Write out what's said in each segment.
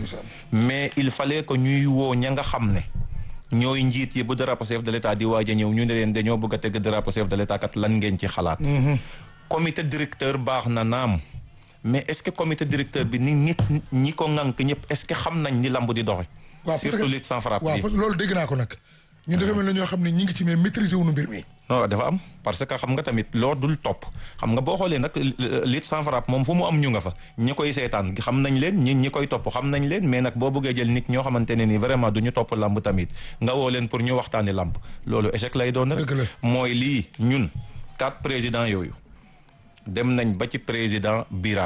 mais il fallait que ñuy woo ña nga xam ne ñooy njiit yi bu drapeau chef de l'état di waaj a ñëw ñu ne leen dañoo bëgg a teg drapeau chef de l'état kat lan ngeen ci xalaat comité directeur baax na naam mais est-ce que comité directeur bi ni nit ñi ko ŋànk ñëpp est-ce que xam nañ ni lamb di doxe waaw surtout lutte sans frappe waaw bi parce que loolu dégg naa ko nag ñun dafa mel ne ñoo xam ne ñi ngi ci mais maîtriser wuñu mbir mi non dafa am parce que xam nga tamit loo dul topp xam nga boo xoolee nag lutte sans frappe moom fu mu am ñu nga fa ñi koy seetaan xam nañ leen ñi ñi koy topp xam nañ leen mais nag boo bëggee jël nit ñoo xamante ne ni vraiment du ñu topp lamb tamit nga woo leen pour ñu waxtaani lamb loolu échec lay doon rek Dëgg la. mooy lii ñun quatre présidents yooyu dem nañ ba ci président Bira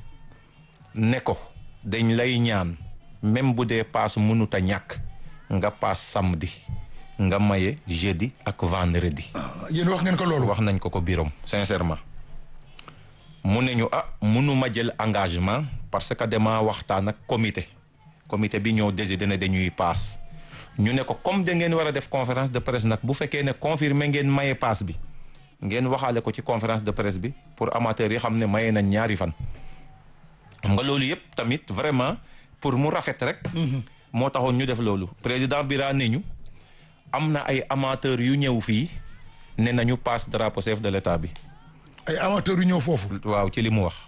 ne ko dañ lay ñaan même bu dee paas mënut a ñàkk nga paas samedi nga maye jeudi ak vendredi Ah, yéen wax ngeen ko loolu wax nañ ko ko birom sincèrement mu ne ñu ah mënuma jël engagement parce que dama waxtaan ak comité comité bi ñoo décidé ne dañuy paas ñu ne ko comme da ngeen war a def conférence de presse nag bu fekkee ne confirmé ngeen maye paas bi ngeen waxaale ko ci conférence de presse bi pour amateurs yi xam ne maye nañ ñaari fan xam nga loolu yëpp tamit vraiment pour mu rafet rek moo taxoon ñu def loolu président Bira ne ñu am na ay amateurs yu ñëw fii ne nañu passe drapeau chef de l'état bi ay amateurs yu ñëw foofu waaw ci li mu wax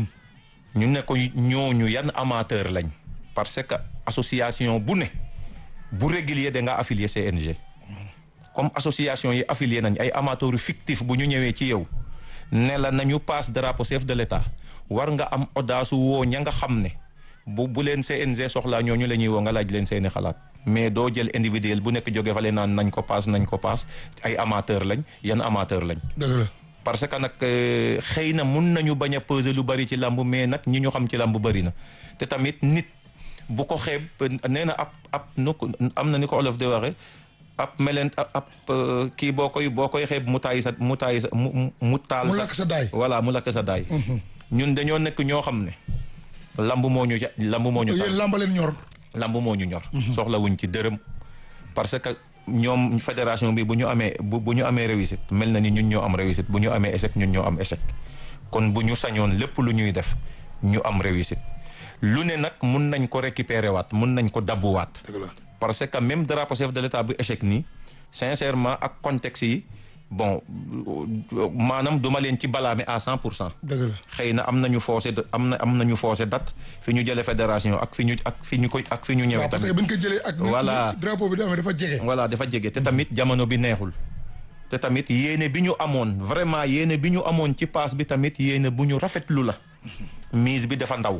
ñu ne ko ñooñu yan amateur lañ parce que association bu ne bu régulier da nga affilié CNG comme association yi affilié nañ ay amateurs fictif bu ñu ñëwee ci yow ne la nañu passe drapeau chef de l'état war nga am audace woo ña nga xam ne bu bu leen CNG soxlaa ñooñu la ñuy woo nga laaj leen seeni xalaat mais doo jël individuel bu nekk jóge fale naan nañ ko paas nañ ko paas ay amateur lañ yan amateur lañ dëgg la parce que nag euh, xëy na mun nañu bañ a peser lu bari ci lamb mais nag ñi ñu xam ci lamb bari na te tamit nit bu ko xeeb nee na ab ab nu ko am na ni ko olof di waxe ab melent ab ab euh, kii boo koy boo koy xeeb mu taay sa mu taay sa mu mu- mu taal mu sa lakk sa daay voilà mu lakk sa daay ñun dañoo nekk ñoo xam ne lamb moo ñu ja- lamb moo ñu tax yéen làmbaleen ñor lamb moo ñu ñor soxla wuñ ci dërëm parce que ñoom fédération bi bu ñu amee bu bu ñu amee réussite mel na ni ñun ñoo am réussite bu ñu amee échec ñun ñoo am échec kon bu ñu sañoon lépp lu ñuy def ñu am réussite lu ne nag mun nañ ko récupérer waat mun nañ ko dabbuwaat dëgg la parce que même drapeau chef de l'état bu échec nii sincèrement ak contexte yi bon maanaam duma leen ci balaame à cent pour cent dëgg la xëy na am nañu forcé am na am nañu forcé date fi ñu jëlee fédération ak fi ñu ak fi ñu koy ak fi ñu ñëwee waaw parce que tamit bu ñu ko jëlee ak ni- Voilà. ni drapeau bi di amee dafa jege voilà dafa jege te tamit jamono bi neexul te tamit yéene bi ñu amoon vraiment yéene bi ñu amoon ci paas bi tamit yéene bu ñu rafetlu la mise bi dafa ndaw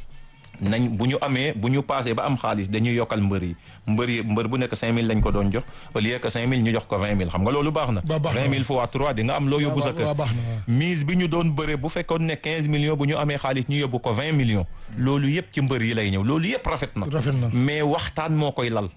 nañ bu ñu amee bu ñu paasee ba am xaalis dañuy yokkal mbër yi mbër yi mbër bu nekk 5000 lañ ko doon jox au lieu que 5000 ñu jox ko 20000 xam nga loolu baax na. Ba- baax na 20000 fois 3 di nga am loo yóbbu sa waaw, kër. waaw, baax na, waaw. mise bi ñu doon bëre bu fekkoon ne 15 millions bu ñu amee xaalis ñu yóbbu ko 20 millions. loolu yëpp ci mbër yi lay ñëw loolu yëpp rafet na. Rafet na. mais waxtaan moo koy lal.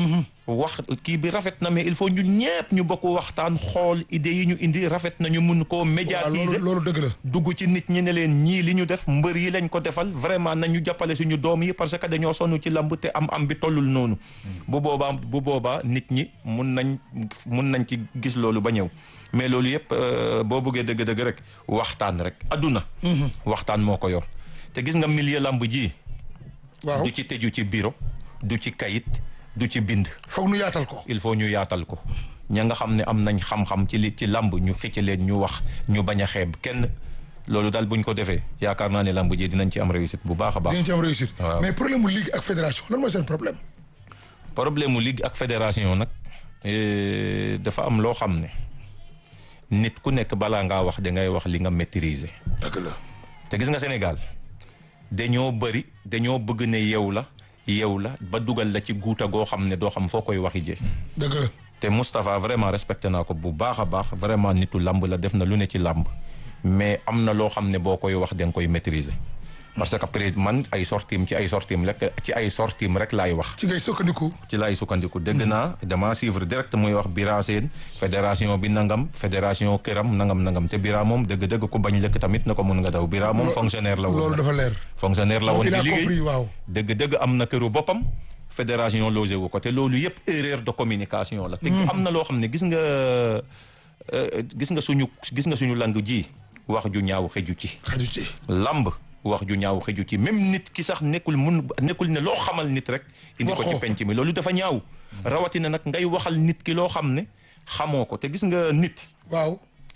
wax kii bi rafet na mais il faut ñun ñëpp ñu bokk waxtaan xool idées yi ñu indi rafet na ñu mun koo waaw loolu médiatiser. loolu dëgg la dugg ci nit ñi ne leen ñii li ñu def mbër yi lañ ko defal vraiment nañu jàppale suñu doom yi parce que dañoo sonn ci lamb te am am bi tollul noonu. bu boobaa bu boobaa nit ñi mun nañ mun nañ ci gis loolu ba ñëw mais loolu yëpp euh, boo bëggee dëgg-dëgg rek waxtaan rek adduna. waxtaan moo ko yor te gis nga milieu lamb ji. waaw du ci tëju ci bureau du ci kayit du ci bind. foog nu yaatal ko il faut ñu yaatal ko ña nga xam ne am nañ xam-xam ci li ci lamb ñu xicc leen ñu wax ñu bañ a xeeb kenn loolu daal buñ ko defee yaakaar naa ne lamb ji dinañ ci am réussite bu baax a baax. dinañ ci am réussite Waaw. mais problème mu ligue ak fédération lan mooy seen problème problème mu ligue ak fédération nag eh, dafa am loo xam ne nit ku nekk balaa ngaa wax da ngay wax li nga maîtriser. dëgg la te gis nga Sénégal dañoo bëri dañoo bëgg ne yow la yow la ba dugal la ci guuta goo xam ne doo xam foo koy waxi jee dëgg la te Moustapha vraiment respecté naa ko bu baax a baax vraiment nitu làmb la def na lu ne ci làmb mais am na loo xam ne boo koy wax da nga koy maîtriser parce que peut man ay sortim ci ay sortim rek ci ay sortim rek laay wax ci ngay sukkandiku ci laay sukkandiku dégg naa dama suivre direct muy wax Bira Sène fédération bi nangam fédération këram nangam nangam te Bira moom dëgg-dëgg ku bañ lekk tamit na ko mun nga daw Bira moom Lo- fonctionnaire la woon loolu dafa leer fonctionnaire la moom woon il a di liggéey compris waaw dëgg-dëgg am na këru boppam fédération logé wu ko te loolu yëpp erreur de communication la. te am na loo xam ne gis nga euh, gis nga suñu gis nga suñu lang ji wax ju ñaaw xeju ci. xaju ci lamb wax ju ñaaw xëju ci même nit ki sax nekkul mun nekkul ne loo xamal nit rek indi ko ci Waxoo. penc mi loolu dafa ñaaw rawatina nag ngay waxal nit ki loo xam ne xamoo ko te gis nga nit waaw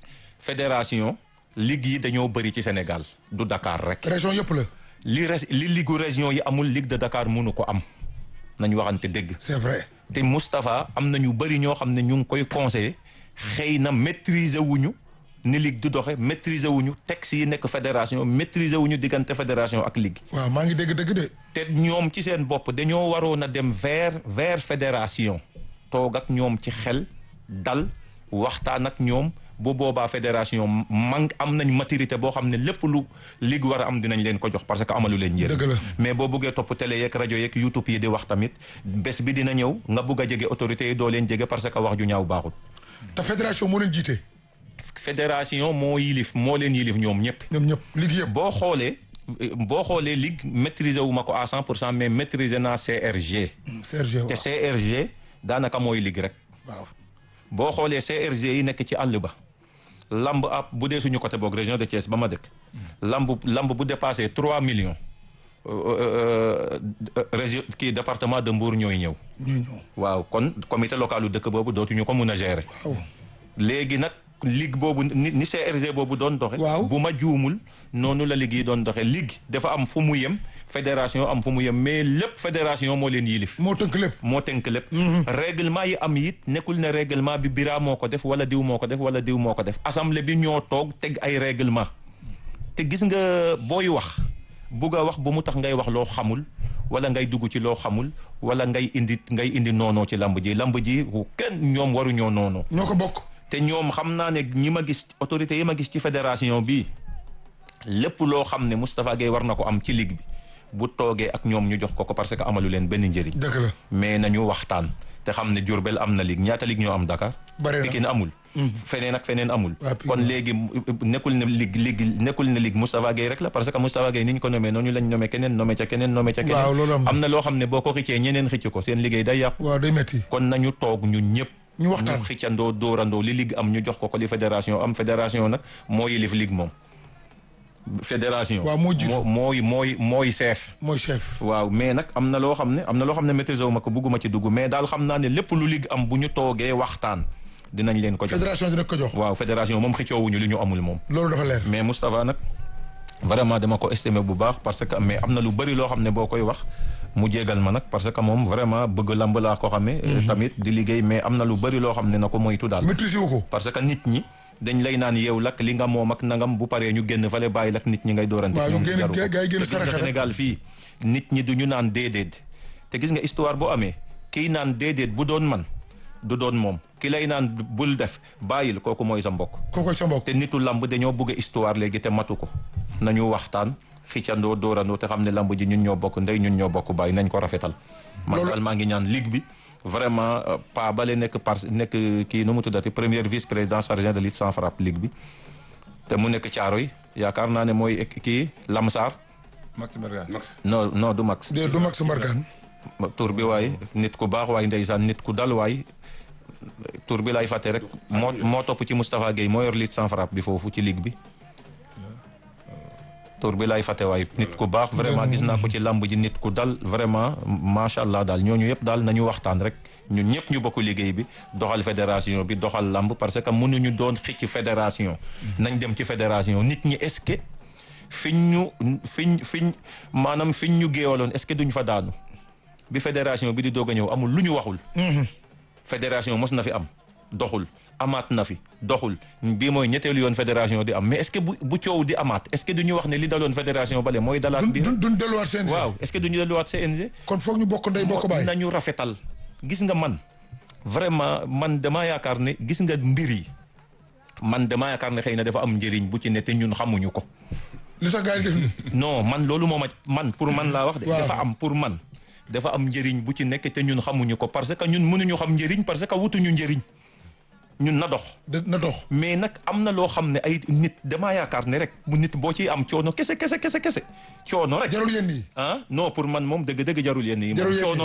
fédération ligue yi dañoo bëri ci Sénégal du Dakar rek région yëpp la li res li ligu région yi amul ligue de Dakar mënu ko am nañu waxante dëgg c'est vrai te Moustapha am na ñu bëri ñoo xam ne ñu ngi koy conseiller xëy na maîtriser wuñu ni ligue du doxe maîtriser wuñu texte yi nekk fédération maîtriser wuñu diggante fédération ak ligue waaw maa ngi dégg dëgg de te ñoom ci seen bopp dañoo waroon a dem vers vers fédération toog ak ñoom ci xel dal waxtaan ak ñoom bu boobaa fédération man am nañ maturité boo xam ne lépp lu ligue war a am dinañ leen ko jox parce que amalu leen njëriñ Dëgg la. mais boo buggee topp télé yeeg rajo yeeg youtube yi di wax tamit bés bi dina ñëw nga bugg a jege autorités yi doo leen jege parce que wax ju ñaaw baaxul te fédération moo leen jiite fédération moo yilif moo leen yilif ñoom ñëpp ñoom ñëpp ligue yëpp boo xoolee boo xoolee ligue maîtriser wu ma ko à 100 pour cent mais maîtriser naa CRG Serge te waaw CRG daanaka mooy ligue rek waaw boo xoolee CRG yi nekk ci àll ba lamb ab bu dee suñu côté boog région de Thiès ba ma dëkk lamb lamb bu dépassé 3 millions euh, euh, euh, région kii département de Mbour ñooy ñëw ñu ñëw waaw kon comité localu dëkk boobu dootuñu ko mun a gérer waaw léegi nag ligue boobu ni ni CRG boobu doon doxe Waaw. bu ma juumul noonu la ligue yi doon doxe ligue dafa am fu mu yem fédération am fu mu yem mais lépp fédération moo leen yilif moo tënk lépp moo tënk lépp règlement yi am it nekkul ne règlement bi bira moo ko def wala diw moo ko def wala diw moo ko def assemblée bi ñoo toog teg ay règlement te gis nga booy wax bugg a wax bu mu tax ngay wax loo xamul wala ngay dugg ci loo xamul wala ngay indi ngay indi noonoo ci lamb ji lamb ji kenn ñoom waruñoo noonoo ñoo ko bokk te ñoom xam naa ne ñi ma gis autorités yi ma gis ci fédération bi lépp loo xam ne Moustapha Gueye war na ko am ci ligue bi bu toogee ak ñoom ñu jox ko ko parce que amalu leen benn njëriñ dëgg la mais nañu waxtaan te xam ne Diourbel am na ligue ñaata ligue ñoo am Dakar Bare na. Pikine amul feneen ak feneen amul Waa Pikine. kon léegi nekkul ne ligue ligue nekkul ne ligue Moustapha Gueye rek la parce que Moustapha Gueye ni ñu ko nommé noonu lañ nommé keneen nommé ca keneen nommé ca keneen Waaw, loolu am na. am na loo xam ne boo ko xëccee ñeneen xëcc ko seen liggéey day yàqu waaw day metti kon nañu toog ñun ñëpp ñu waxtaan. ñu xëccandoo dóorandoo li ligue am ñu jox ko ko li fédération am fédération nag moo yilif ligue moom fédération Waaw, moo jiitu. moo mooy mooy mooy chef mooy chef waaw mais nag am na loo xam ne am na loo xam ne maîtriser wu ma ko bugguma ci dugg mais daal xam naa ne lépp lu ligue am bu ñu toogee waxtaan dinañ leen ko jox fédération dina ko jox waaw fédération moom xëccoowuñu li ñu amul moom loolu dafa leer mais Moustapha nag vraiment dama ko estimé bu baax parce que mais am na lu bëri loo xam ne boo koy wax mu jégal ma nag parce que moom vraiment bëgg lamb laa ko xamee tamit di liggéey mais am na lu bëri loo xam ne na ko moytu daal maîtriser wu ko parce que nit ñi dañ lay naan yow lak li nga moom ak nangam bu paree ñu génn fale bàyyi lak nit ñi ngay doorante Waaw, ñu ñoom génn- jaru ko. gaa- gaa yi génn te gis nga saraxe rek. Sénégal fii nit ñi du ñu naan déedéet te gis nga histoire boo amee kii naan déedéet bu doon man du doon moom ki lay naan bul def bàyyil kooku mooy sa mbokk kookoy sa mbokk te nitu lamb dañoo bëgg histoire léegi te matu ko nañu waxtaan xiccandoo dóorandoo te xam ne lamb ji ñun ñoo bokk ndey ñun ñoo bokk bàyyi nañ ko rafetal man Loolu- daal maa ngi ñaan ligue bi vraiment euh, pa bale nekk par nekk kii nu mu tuddati premier vice président chargé de lutte sans frappe ligue bi te mu nekk Caaroy yaakaar naa ne mooy ek- kii Lamsar Max Mbergane. Max. non non du max de du Max Mbargane tur bi waay nit ku baax waay ndeysaan nit ku dal waay tur bi lay fàtte rek moo moo topp ci Moustapha Gueye moo yor lutte sans frappe bi foofu ci ligue bi tur bi lay fàtte waay nit ku baax vraiment gis naa ko ci lamb ji nit ku dal vraiment macha allah daal ñooñu yëpp daal nañu waxtaan rek ñun ñëpp ñu bokk liggéey bi doxal fédération bi doxal lamb parce que mënuñu doon xicc fédération nañ dem ci fédération nit ñi est-ce que fiñ ñu fiñ fiñ maanaam fiñ ñu géewaloon est-ce que duñ fa daanu bi fédération bi di doog a ñëw amul lu ñu waxul fédération mos na fi am doxul amaat na fi doxul bii mooy ñetteelu yoon fédération di am mais est-ce que bu bu coow di amaat est-ce que du ñu wax ne li daloon fédération bale mooy dalaat duñ bi duñ duñ delluwaat seen waaw est-ce que du ñu delluwaat CNG kon foog ñu bokk ndey bokk baay nañu rafetal gis nga man vraiment man damaa yaakaar ne gis nga mbir yi man damaa yaakaar ne xëy na dafa am njëriñ bu ci ne te ñun xamuñu ko li tax gars yi def ni non man loolu moo ma man pour man laa wax de Waaw. dafa am pour man dafa am njëriñ bu ci nekk te ñun xamuñu ko parce que ñun mënuñu xam njëriñ parce que wutuñu njëriñ ñun na dox de na dox mais nag am na loo xam ne ay nit damaa yaakaar ne rek mu nit boo ciy am coono kese kese kese kese coono rek jarul yéen nii ah non pour man moom dëgg-dëgg jarul yenn yi Jarul moom yenn yi. coono rek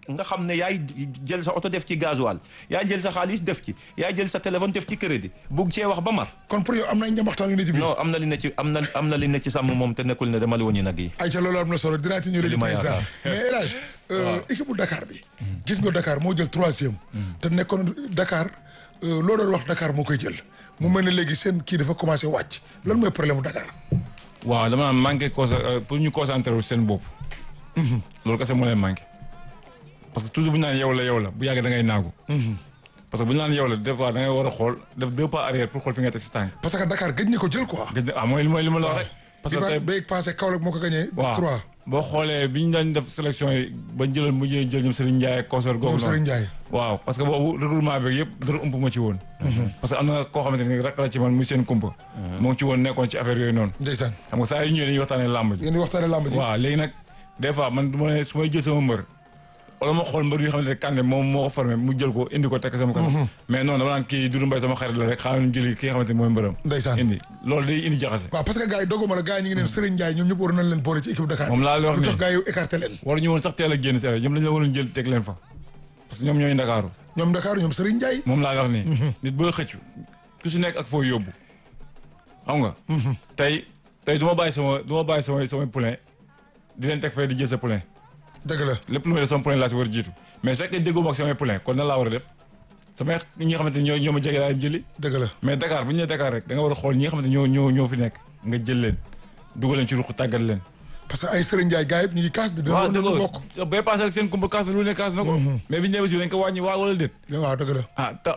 nga xam ne yaay jël sa oto def ci gasoil yaay jël sa xaalis def ci yaay jël sa téléphone def ci crédit bugg cee wax ba mar kon pour yow am na ay njambaxtaan yu ne ci biir non am na li ne ci am na am na li ne ci sàmm moom te nekkul ne dama li woon nag yi ay ca loolu am na solo dinaa ci ñëw léegi Li ma président yaakaar. mais El Hadj euh, équipe bu Dakar bi gis nga Dakar moo jël troisième te nekkoon Dakar euh, loo doon wax Dakar moo koy jël mu mel ne léegi seen kii dafa commencé wàcc lan mooy problème mu Dakar waaw dama naan manqué conce pour ñu concentré wu seen bopp. loolu kese moo leen manqué. parce que toujours bu ñu naan yow la yow la bu yàggee da ngay naagu. parce que bu ñu naan yow la des fois da ngay war a xool def deux pas arrière pour xool fi nga teg si tànk. parce que Dakar gëj na ko jël quoi gëj na ah mooy li mooy li ma la wax rek. parce bi que ba tey bay passé Kaolack moo ko gagné waaw trois boo xoolee bi ñu daan def sélection yi ba jëloon mu jël jël ñoom Serigne Ndiaye ak consort googu moom noonu. Serigne Ndiaye waaw parce que boobu regroupement bi yëpp dara ump ma ci woon. parce que am na koo xamante ni rek la ci man muy seen kumpa. moo ngi ci woon nekkoon ci affaire yooyu noonu. ndeysaan xam nga saa yu ñëwee dañuy waxtaanee làmb ji. yéen di waxtaane lamb ji waaw léegi nag des fois man du ma ne su may jël sama mbër wala ma xool mbër yoo xamante ne Kande moom moo ko formé mu jël ko indi ko tekk sama kanam mais non dama naan kii Doudou Mbaye sama xarit la rek xaaral ñu jëli ki nga xamante ne mooy mbërëm Ndeysaan. indi loolu day indi jaxase waaw parce que gars yi doguma la gars yi ñu ngi neen Serigne Ndiaye ñoom ñëpp waroon nañ leen boole ci équipe Dakar moom laa lay wax lu nii tax gars yi écarté leen waruñu woon sax teel a génn si affaire ñoom lañ la waroon jël teg leen fa parce que ñoom ñooy Ndakaaru ñoom Dakar ñoom Serigne Ndiaye moom laa lay wax nii nit boo xëccu ku si nekk ak foo yóbbu xam nga tey tey du ma bàyyi sama du ma bàyyi samay samay poulain di leen teg fay di jël sa poulain dëgg la lépp lu may def sama poulain laa si war a jiitu mais su fekkee déggoo ma ak samay poulain kon nan laa war a def samay ñi nga xamante ni ñoo ñoo ma jege laa dem jëli dëgg la mais Dakar bu ñu nee Dakar rek da nga war a xool ñi nga xamante ni ñoo ñoo ñoo fi nekk nga jël leen dugal leen ci ruq tàggat leen. parce que ay Serigne Ndiaye gars yëpp ñu ngi kaas di dina waaw woon dëgg nañu la bokk bay passé rek seen kumba kaas na lu ne kaas na ko. mais bi ñu nee aussi dañ ko wàññi waa wala déet. waaw dëgg la ah ta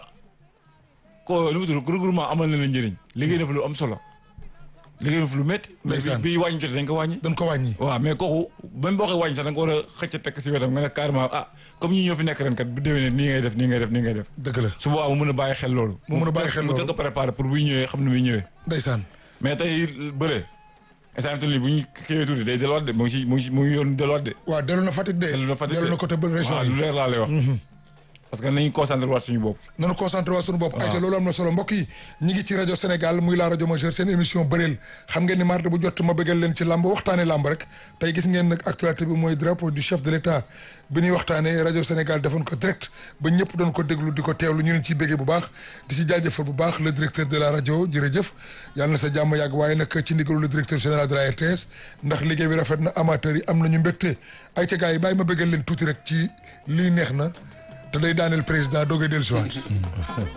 ko nu mu tudd regroupement amal na la njëriñ liggéey na fa lu am solo liggéey na fa lu métti. mais Ndeysaan. bi bi wàññi jotee dañ ko wàññi. dañ ko wàññi waaw mais kooku même boo koy wàññi sax da nga ko war a xëcc tekk si wetam nga ne carrément ah comme ñi ñoo fi nekk ren kat bu déwénee nii ngay def nii ngay def nii ngay def. dëgg la su boobaa mu mën a bàyyi xel loolu. Mu mën a bàyyi xel mu loolu. teel ko préparé pour buy ñëwee xam ne muy ñëwee. ndeysaan mais tey bëre instant bi bu ñu kiiwee tuuti day delluwaat de mu ngi ci mu ngi ci mu ngi yoon delluwaat de. waaw dellu na Fatick de dellu na Fatick de dellu na côté ba région waaw yi lu leer laa lay wax. parce que nañu concentré waat suñu bopp. nanu concentré waa suñu bopp ayca loolu am na solo mbokk yi ñi ngi ci rajo Sénégal muy la rajo majeure seen émission bëreel xam ngeen ni mardi bu jot ma bëggal leen ci làmb waxtaane làmb rek tey gis ngeen nag actualité bi mooy drapeau du chef de l'état bi ñuy waxtaane rajo Sénégal defoon ko direct ba ñëpp doon ko déglu di ko teewlu ñu leen ciy béggee bu baax di ci jaajëfal bu baax le directeur de la rajo jërëjëf yàlla na sa jàmm yàgg waaye nag ci ndigalu le directeur général de la RTS ndax liggéey bi rafet na amateurs yi am nañu mbégte ayca gars yi bàyyi ma bëggal leen tuuti rek ci lii neex na te day daaneel président doogay dellusiwaat